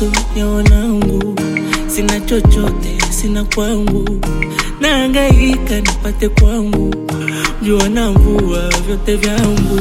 mageto ya wanangu, sina chochote, sina kwangu, naangaika nipate kwangu, jua na mvua vyote vyangu,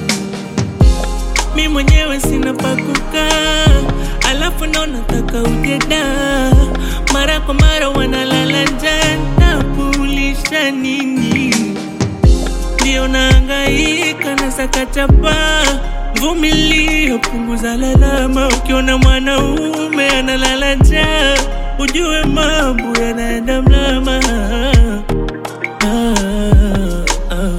mi mwenyewe sina pakukaa, alafu ndo nataka ujeda, mara kwa mara wanalala njaa, nakulisha nini? ndio naangaika na sakachapa vumilia, punguza lalama. Ukiona mwanaume analala njaa, ujue mambo yanaenda mlama. Ah, ah.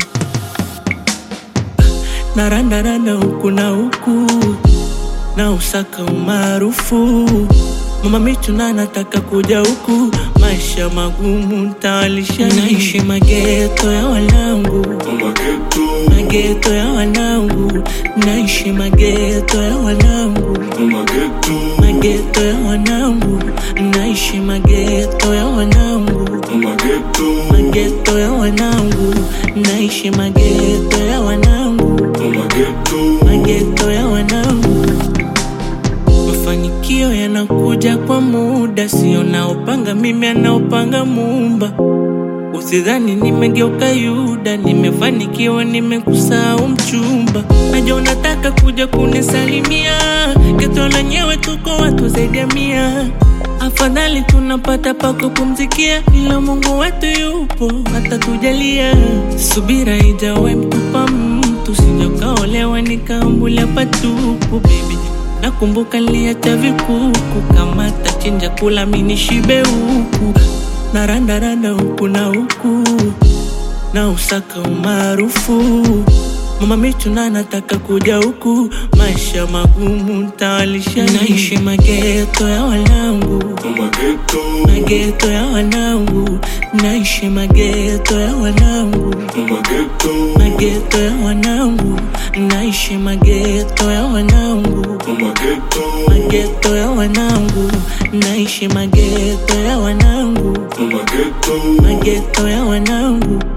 Narandaranda huku na huku na usaka umaarufu Mama Michuna nataka kuja huku, maisha magumu ntawalisha, naishi mageto ya wanangu, Mageto, mageto ya wanangu, naishi mageto ya wanangu, mageto, mageto ya wanangu, naishi mageto ya wanangu, mageto, mageto ya wanangu, naishi mageto ya wanangu, mageto, mageto ya wanangu. Mafanikio yanakuja kwa muda, sio naopanga mimi, anaopanga Muumba. Usidhani nimegeuka Yuda, nimefanikiwa, nimekusahau mchumba. Najua unataka kuja kunisalimia, geto lenyewe tuko watu zaidi ya mia. Afadhali tunapata pa kupumzikia, ila Mungu wetu yupo atatujalia. Subira ijawe mtupa mtu, sijokaolewa nikaambulia patupu baby Nakumbuka niliacha vikuku kama tachinja kula mini shibe huku narandaranda huku na huku na usaka umaarufu Mama Michuna nataka kuja huku, maisha magumu ntawalisha, naishi mageto ya wanangu, mageto, mageto ya wanangu, naishi mageto ya wanangu, mageto, mageto ya wanangu, naishi mageto ya wanangu mageto, mageto ya wanangu, naishi mageto ya wanangu, mageto, mageto ya wanangu,